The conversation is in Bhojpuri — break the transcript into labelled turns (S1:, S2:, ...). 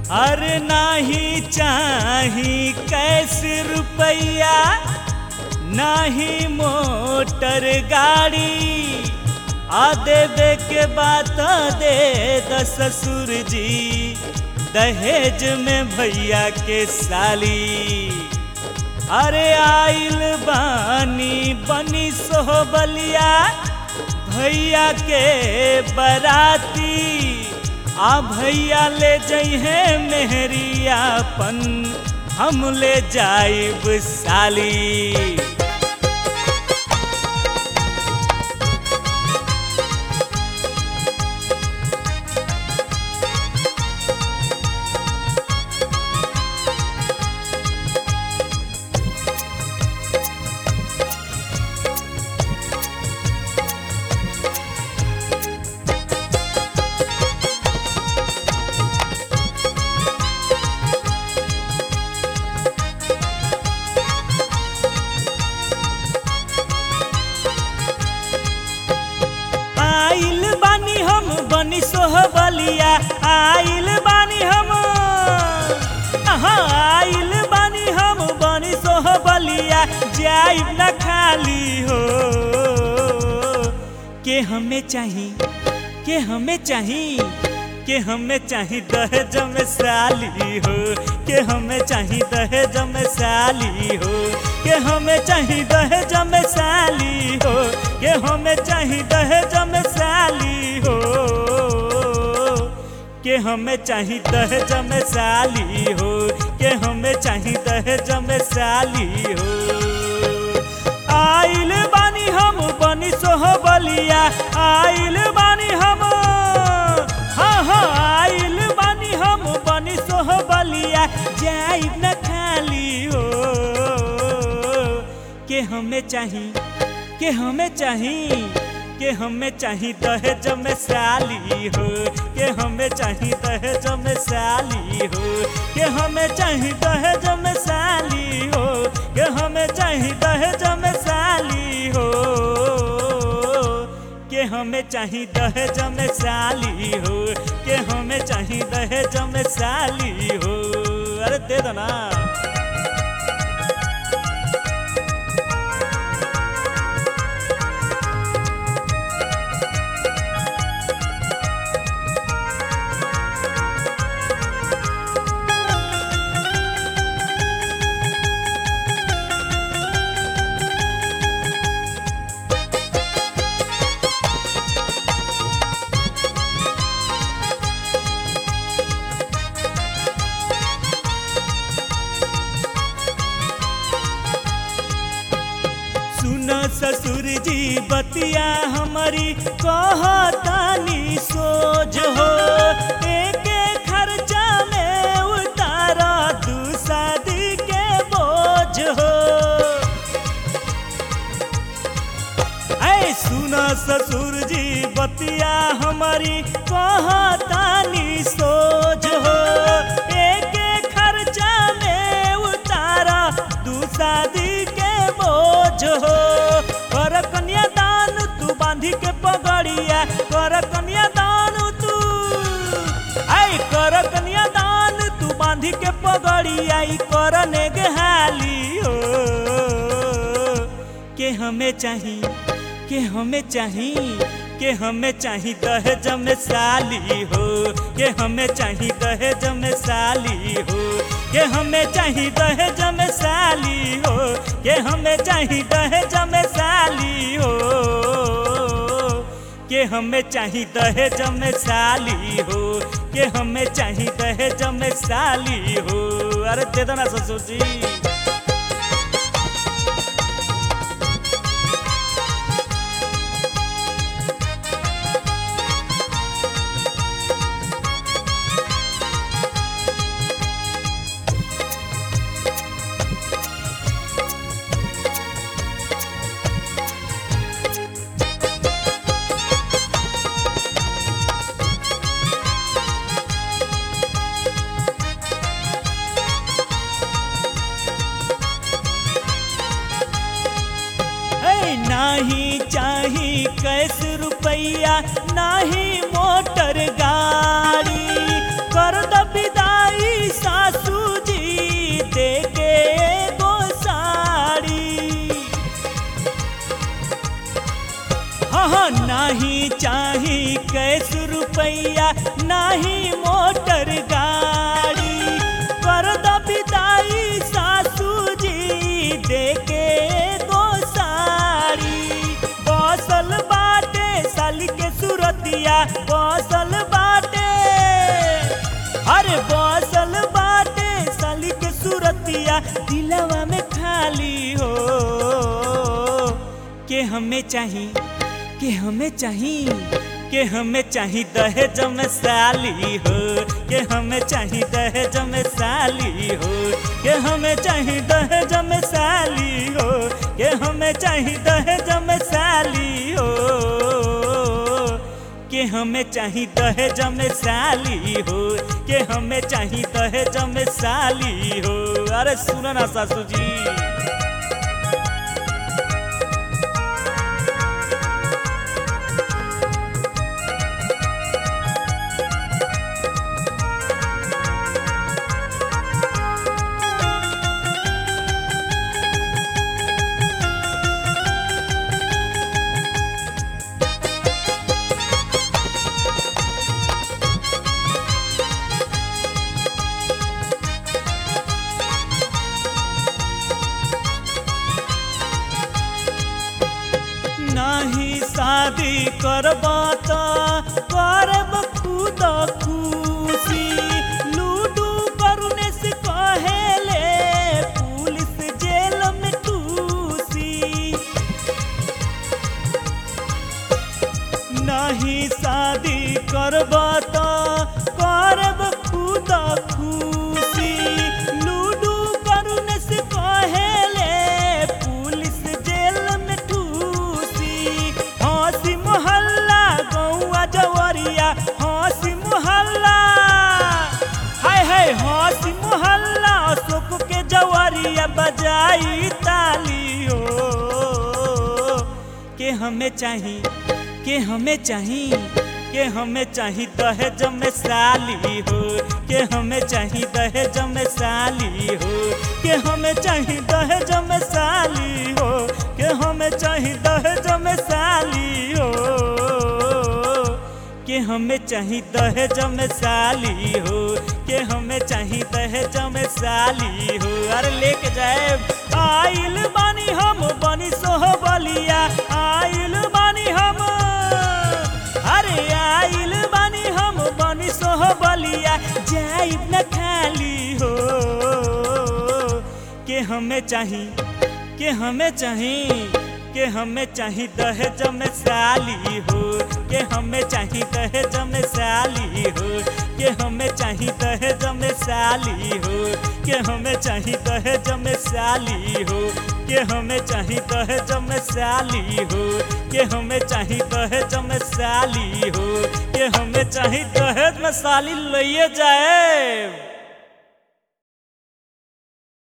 S1: अरे नाही चाही कैसे रुपया नाही मोटर गाड़ी आ देवे के बात दे द ससुर जी दहेज में भैया के साली अरे आइल बानी बनी सोहबलिया भैया के बराती आ भैया ले जइहे मेहरियापन हम ले जाइब साली आइल बानी हम बनी सोहबलिया आइल बानी हम हाँ आइल बानी हम बनी सोहबलिया जाइब न खाली हो के हमें चाही के हमें चाही के हमें चाही दहेज में साली हो के हमें चाही दहेज में साली हो के हमें चाही दहेज में साली हो के हमें चाही दहेज में साली हो के हमें चाही दहेज में साली हो के हमें चाही दहेज में साली हो आइल बानी हम बनी सोहबलिया आइल बानी हम हाँ हाँ आइल बानी हम बनी सोहबलिया जाइब न खाली हो के हमें चाही के हमें चाही के हमें चाही दहेज में साली हो के हमें चाही दहेज में साली हो के हमें चाही दहेज में साली हो के हमें चाही दहेज में साली हो के हमें चाही दहेज में साली हो के हमें चाही दहेज में साली हो अरे दे दो ना सुन ससुर जी बतिया हमारी कहतानी सोच हो एक खर्चा में उतारा दू शादी के बोझ हो ऐ सुना ससुर जी बतिया हमारी कहतानी सोच हो एक खर्चा में उतारा दू शादी के बोझ हो कर कन्यादान तू बांधी के पगड़िया कर कन्यादान तू आई कर कन्यादान तू बांधी के पगड़िया ई करने के हाली हो के हमें चाही के हमें चाही के हमें चाही दहेज में साली हो के हमें चाही दहेज में साली हो के हमें चाही दहेज में साली हो के हमें चाही दहेज में साली हो के हमें चाही दहेज में साली हो के हमें चाही दहेज में साली हो अरे दे दो ना ससुर जी नाही चाही कैस रुपैया नाही मोटर गाड़ी कर द विदाई चाही कैस रुपैया नाही मोटर गाड़ी कर द विदाई सासू जी देके गो साड़ी बसल बाटे साली के सुरतिया बसल बाटे अरे बसल बाटे साली के सुरतिया दिलवा में खाली हो के हमें चाही के हमें चाही के हमें चाही दहेज में साली हो के हमें चाही दहेज में साली हो के हमें चाही दहेज में साली हो के हमें चाही दहेज में साली हो के हमें चाही दहेज में साली हो के हमें चाही दहेज में साली हो अरे सुनो ना सासू जी नाही शादी करबा त करब खुद खुशी लूडू करुने से कहेले पुलिस जेल में टूसी नहीं शादी करबा त करब खुद खुशी लूडू करुने से कहेले पुलिस जेल में ठूसी हंसी मोहल्ला गौआ जवरिया हंसी मोहल्ला हाय हाय हंसी मोहल्ला अशोक के जवरिया बजाई तालियो के हमें चाही के हमें चाही के हमें चाही दहेज में साली हो के हमें चाही दहेज में साली हो के हमें चाही दहेज में साली हो के हमें चाही दहेज में साली हो के हमें चाही दहेज में साली हो के हमें चाही दहेज में साली हो अरे लेके जाए आइल बानी हम बनी सोह बलिया आइल बानी हम अरे आइल बानी हम बनी सोह बलिया जाइब न खाली हो के हमें चाही के हमें चाही के हमें चाही दहेज में साली हो के हमें चाही दहेज में साली हो के हमें चाही दहेज में साली हो के हमें चाही दहेज में साली हो के हमें चाही दहेज में साली हो के हमें चाही दहेज में साली हो के हमें चाही दहेज में साली लइए जाए